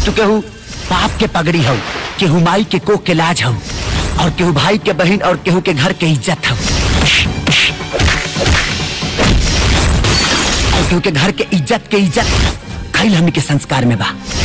तू केहू बाप के पगड़ी हो केहू माई के कोख के लाज हो और केहू भाई के बहन और केहू के घर के इज्जत हो और केहू के घर के इज्जत के इज्जत खैल हमनी के संस्कार में बा